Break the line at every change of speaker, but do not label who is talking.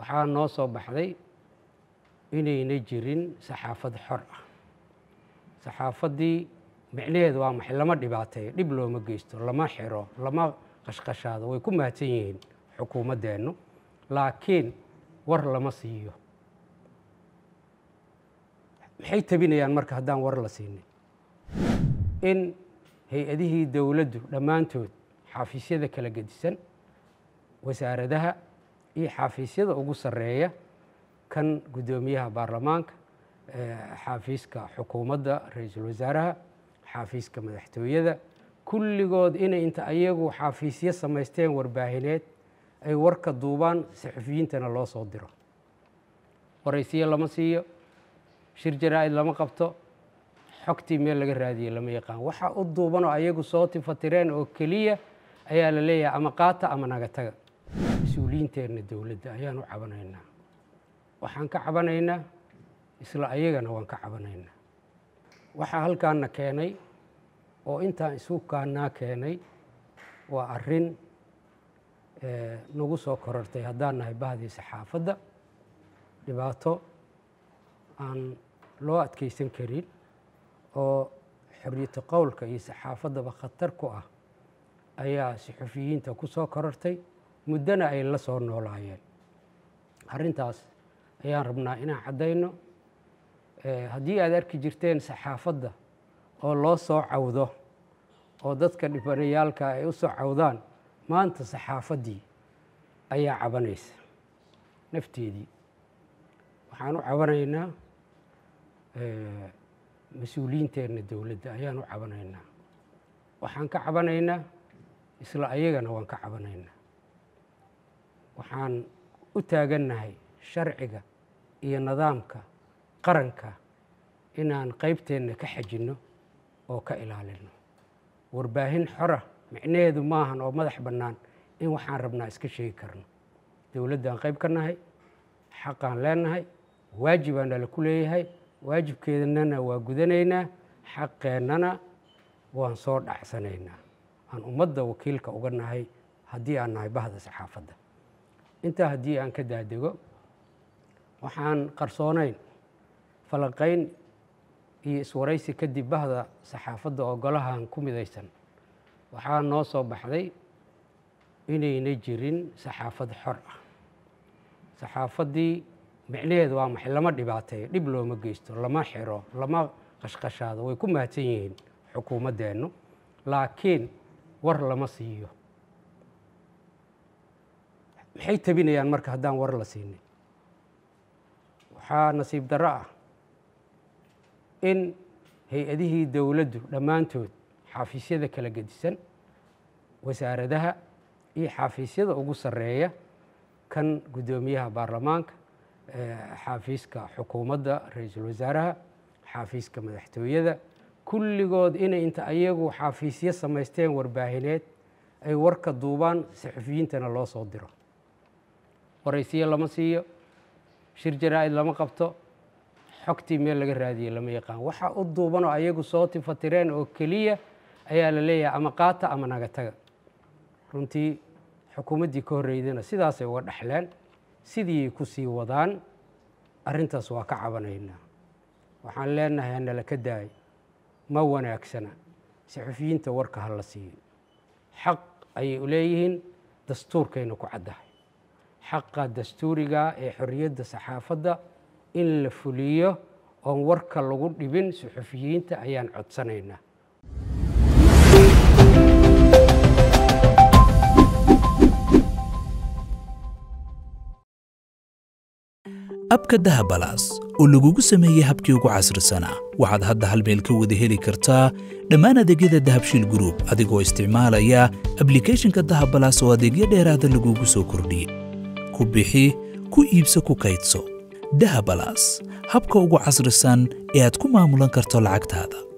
waxaa noo soo baxday inayna jirin saxaafad xor ah saxaafaddii micnaheedu waa maxay lama dhibaateeyo dhib looma geysto lama xiro lama qashqashaado way ku mahadsan yihiin xukuumaddeennu laakiin war lama siiyo maxay tabinayaan marka haddaan war la siinin in hay-adihii dowladdu dhammaantood xafiisyada kala gedisan wasaaradaha iyo xafiisyada ugu sarreeya kan guddoomiyaha baarlamaanka xaafiiska xukuumadda ra-iisul wasaaraha xaafiiska madaxtooyada kulligood inay inta ayagu xaafiisyo samaysteen warbaahineed ay warka duubaan saxufiyiintana loo soo diro waraysiyo lama siiyo shir jaraa-id lama qabto xogtii meel laga raadiyey lama yaqaan waxa u duubanoo ayagu soo tifatireen oo keliya ayaa la leeyahay ama qaata ama naga taga mas-uuliyiinteenna dowladda ayaan u cabanaynaa waxaan ka cabanaynaa isla ayagana waan ka cabanaynaa waxaa halkaana keenay oo intaan isu kaanaa keenay waa arrin nagu soo korortay haddaan nahay bahdii saxaafadda dhibaato aan loo adkeysan karin oo xoriyatu qowlka iyo saxaafaddaba khatar ku ah ayaa saxufiyiinta ku soo korortay muddona ay la soo noolaayeen arrintaas ayaan rabnaa inaan caddayno haddii aad arki jirteen saxaafadda oo loo soo cawdo oo dadka dhibanayaalka ay u soo cawdaan maanta saxaafaddii ayaa cabanaysa nafteedii waxaan u cabanaynaa mas-uuliyiinteenna dowladda ayaan u cabanaynaa waxaan ka cabanaynaa isla ayagana waan ka cabanaynaa waxaan u taagannahay sharciga iyo nidaamka qaranka inaan qaybteenna ka xajinno oo ka ilaalino warbaahin xora micnaheedu maahan oo madax bannaan in waxaan rabnaa iska sheegi karno dowladdaan qayb ka nahay xaqaan leenahay waajibaan nala ku leeyahay waajibkeednana waa gudanaynaa xaqeennana waan soo dhacsanaynaa aan ummadda wakiilka uga nahay haddii aan nahay bahda saxaafadda intaa haddii aan ka daadego waxaan qarsoonayn falanqayn iyo iswaraysi kadib bahda saxaafadda oo golahan ku midaysan waxaa noo soo baxday inayna jirin saxaafad xor ah saxaafaddii micnaheedu waa maxay lama dhibaateeyo dhib looma geysto lama xiro lama qashqashaado way ku mahadsan yihiin xukuumaddeennu laakiin war lama siiyo maxay tabinayaan marka haddaan war la siinin waxaa nasiib darro ah in hay-adihii dowladdu dhammaantood xafiisyada kala gedisan wasaaradaha iyo xafiisyada ugu sarreeya kan guddoomiyaha baarlamaanka xaafiiska xukuumadda ra-iisul wasaaraha xaafiiska madaxtooyada kulligood inay inta ayagu xafiisyo samaysteen warbaahineed ay warka duubaan saxufiyiintana loo soo diro waraysiyo lama siiyo shir jaraa-id lama qabto xogtii meel laga raadiyey lama yaqaan waxa u duubanoo ayagu soo tifatireen oo keliya ayaa la leeyahay ama qaata ama naga taga runtii xukuumaddii ka horreydana sidaasay uga dhexleen sidii ku sii wadaan arrintaas waa ka cabanaynaa waxaan leenahay hanala ka daay ma wanaagsana saxufiyiinta warka ha la siiyo xaq ayay u leeyihiin dastuurkayna ku caddahay xaqa dastuuriga ee xorriyadda saxaafadda in la fuliyo oon warka lagu dhibin suxufiyiinta ayaan codsanaynaa
abka dahabalaas oo lagugu sameeyey habkii ugu casrisanaa waxaad hadda hal meel ka wada heli kartaa dhammaan adeegyada dahabshiil gruub adigoo isticmaalaya ablikhethonka dahabalaas oo adeegyo dheeraada lagugu soo kordhiyey ku bixi ku iibso ku kaydso dahabalaas habka ugu casrisan ee aad ku maamulan karto lacagtaada